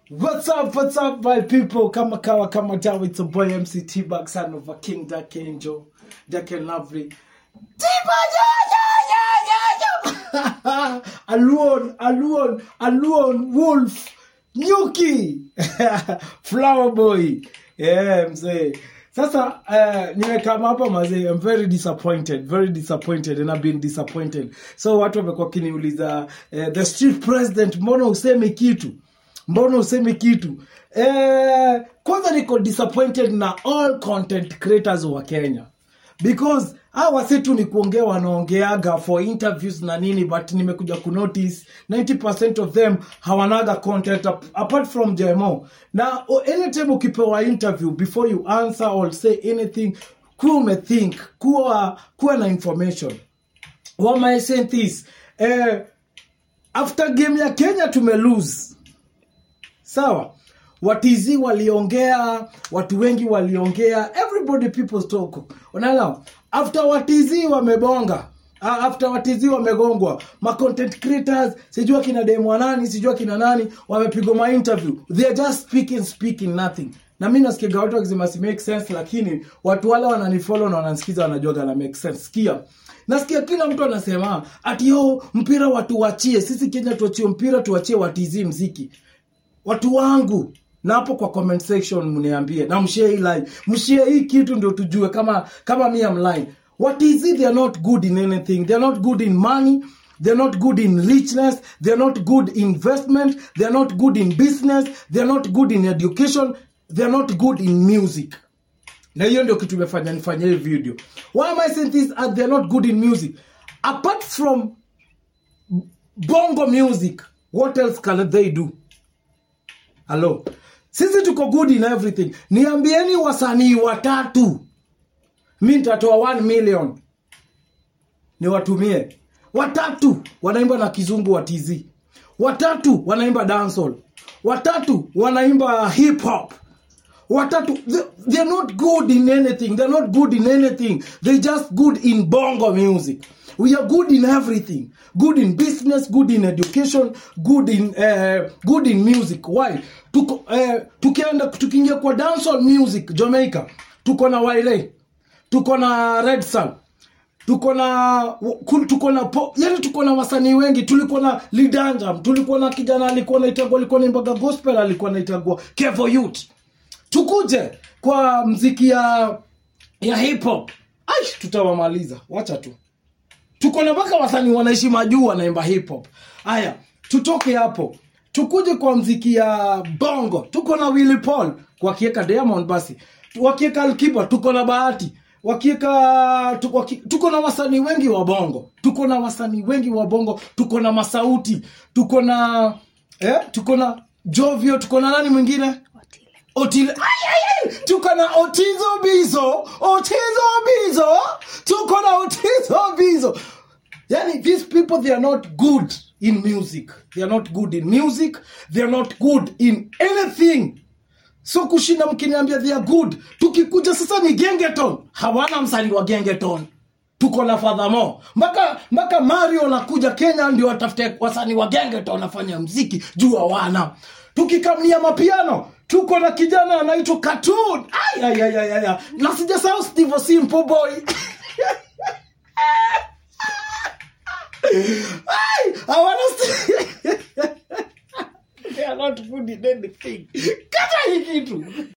What's up, what's up, my people? Kama kawa kama dawa, it's a boy MC T-Bag, son of a king, Dark Angel, Dark and Lovely. T-Bag, yeah, yeah, yeah, yeah, yeah. Alone, alone, alone, wolf, nyuki, flower boy. Yeah, mzee. Sasa uh, nimekama hapa mazee, I'm very disappointed, very disappointed and I've been disappointed. So watu wamekuwa kiniuliza uh, the street president, mbona useme kitu? mbona useme kitu eh, kwanza niko disappointed na all content creators wa kenya because hawa wasi tu ni kuongea wanaongeaga for interviews na nini but nimekuja kunotice 90% of them hawanaga content ap- apart from jmo na o- anytime ukipewa interview before you answer or say anything kuwa umethink kuwa kuwa na information why am I saying this eh, after game ya kenya tumelose sawa watizi waliongea watu wengi waliongea everybody people talk unaelewa after watizi wamebonga ah, after watizi wamegongwa ma content creators sijua kina demo nani sijua kina nani wamepigwa ma interview they are just speaking speaking nothing na mi nasikiga watu wakisema si make sense lakini watu wale wananifollow na wananisikiza wanajuaga na make sense sikia nasikia kila mtu anasema ati yo mpira watu wachie sisi kenya tuachie mpira tuachie watizi mziki watu wangu na hapo kwa comment section mniambie na mshare hii line mshare hii kitu ndio tujue kama kama mi am line what is it they are not good in anything they are not good in money they are not good in richness they are not good in investment they are not good in business they are not good in education they are not good in music na hiyo ndio kitu imefanya nifanye hii video why am i saying this uh, they are not good in music apart from bongo music what else can they do halo sisi tuko good in everything niambieni wasanii watatu mi nitatoa 1 million niwatumie watatu wanaimba na kizungu wa tz watatu wanaimba dancehall watatu wanaimba hip hop watatu they, they're not good in anything they're not good in anything they just good in bongo music we are good in everything good in business good in education good in uh, good in music why tuko uh, tukienda tukiingia kwa dancehall music jamaica tuko na waile tuko na red sun tuko na ku- tuko na po, yani tuko na wasanii wengi tulikuwa na lidanjam tulikuwa na kijana alikuwa naitagwa alikuwa naimbaga gospel alikuwa naitagwa kevo youth tukuje kwa mziki ya ya hip hop ai tutawamaliza wacha tu tuko na mpaka wasanii wanaishi majuu wanaimba hip hop haya tutoke hapo tukuje kwa mziki ya bongo tuko na willy paul wakieka diamond basi wakieka alkiba tuko na bahati wakieka tuko, waki- tuko na wasanii wengi wa bongo tuko na wasanii wengi wa bongo tuko na masauti tuko na eh, tuko na jovio tuko na nani mwingine Otile. Ay, ay, ay. Tuko na Otizo Bizo. Otizo Bizo. Tuko na Otizo Bizo. Yani, these people, they are not good in music. They are not good in music. They are not good in anything. So kushinda mkiniambia they are good. Tukikuja sasa ni gengeton. Hawana msanii wa gengeton. Tuko na fadhamo mpaka mpaka Mario nakuja Kenya ndio watafute wasanii wa gengeton wanafanya mziki juu hawana. Tukikamlia mapiano tuko na kijana anaitwa Cartoon. Ay, ay, ay, ay, ay. Na sijasahau Steve Simple Boy. Ay, hawana They are not good in anything. Kata hii kitu.